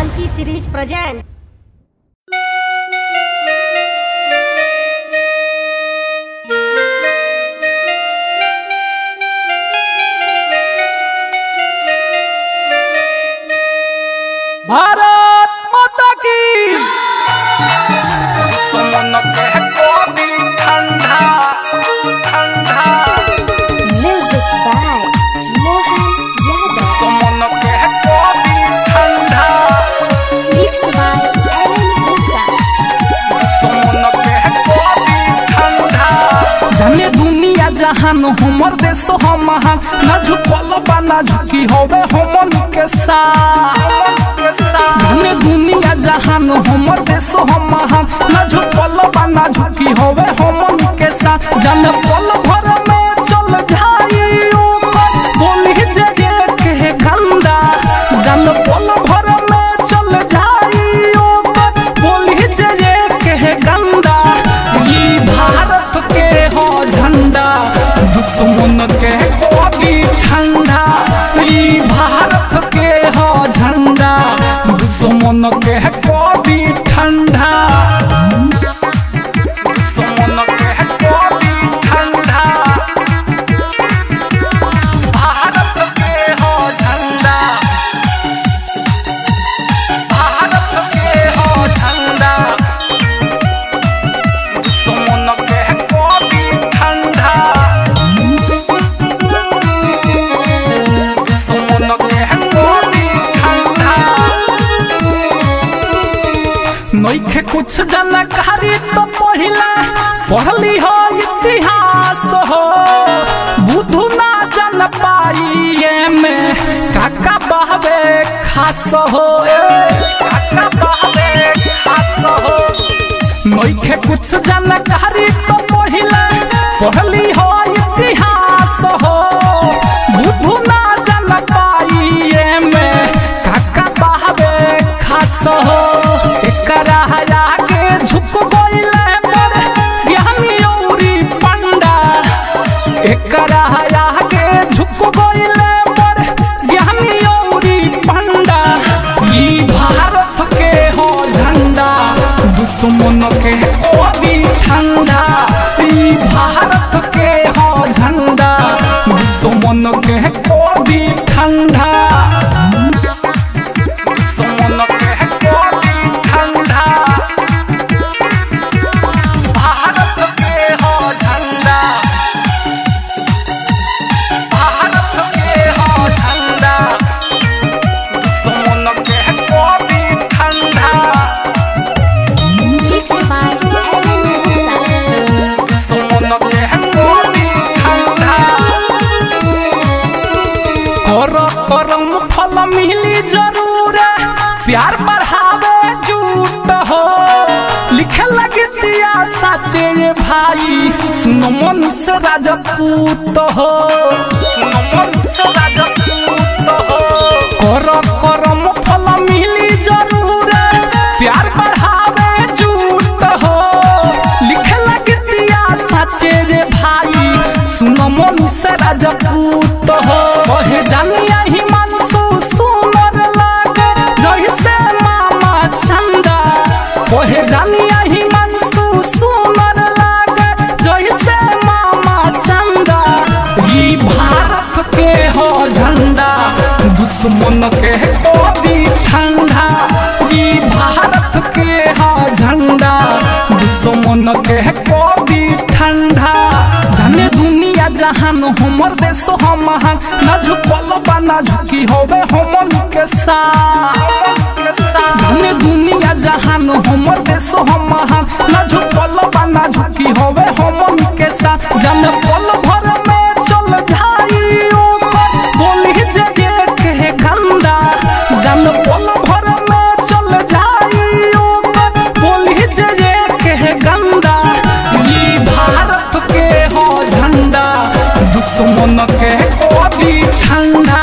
Monkey series present. Bharat माता की सुमन के कोबी ठंडा ठंडा Music by Mohan Yadav. सुमन के कोबी ठंडा Mixed by Alan Gupta. सुमन के कोबी ठंडा जाने दुनिया जहान हमर देश हम महान ना झुकल बा ना झुकी होवे हमन के साथ जाने दुनिया जहान हमर देश हम महान ना झुकल बा ना झुकी होवे हमन के साथ जाने पल भर में चल जाई ऊपर बोली जे के गंदा जाने पल भर में चल जाई ऊपर बोली जे के गंदा ये भारत के हो झंडा दुश्मन के कोबी ठंडा ये भारत के हो झंडा दुश्मन के कोबी ठंडा दुश्मन के कोबी ठंडा भारत के हो झंडा भारत के हो झंडा दुश्मन के कोबी ठंडा दुश्मन के कोबी ठंडा नइखे कुछ जानकारी तो पहिला पढ़ली हो इतिहास हो बुधु ना जान पाई में काका बहबे खास हो ए, काका बहबे खास हो नइखे कुछ जानकारी तो पहिला पढ़ली हो इतिहास हो बुधु ना जान पाई में काका बहबे खास हो एकरा आगे झुक गइले पर ज्ञानी औरी पंडा एकरा आगे झुक गइले पर ज्ञानी औरी पंडा ई भारत के हो झंडा दुश्मन के कोबी ठंडा ई भारत के हो झंडा दुश्मन के कोबी ठंडा दुश्मन के कोबी ठंडा भारत के हो झंडा भारत के हो झंडा दुश्मन के कोबी ठंडा Mixed by Alan Gupta. दुश्मन के कोबी ठंडा कर करम फल मिली जरूर प्यार बढ़ावे झूठ हो लिखे लगतिया साचे ये भाई सुनो मन से राजपूत हो सुनो मन से राजपूत हो कर करम फल मिली जरूर प्यार बढ़ावे झूठ हो लिखे लगतिया साचे रे भाई सुनो मन से राजपूत हो कहे जानिया ही मनसू सुंदर लागे जैसे मामा चंदा कहे जानिया ही मनसू सुंदर लागे जैसे मामा चंदा ई भारत के हो झंडा दुश्मन के कोबी ठंडा ई भारत के हो झंडा दुश्मन के कोबी ठंडा जाने दुनिया जहान हमर देश हम महान ना झुकल बा ना झुकी होवे हमन के साथ जाने दुनिया जहान हमर देश हम महान ना झुकल बा ना झुकी होवे हमन के साथ जाने पल भर में चल जाई ऊपर बोली जे के गंदा जाने पल भर में चल जाई ऊपर बोली जे के गंदा ये भारत के हो झंडा दुश्मन के कोबी ठंडा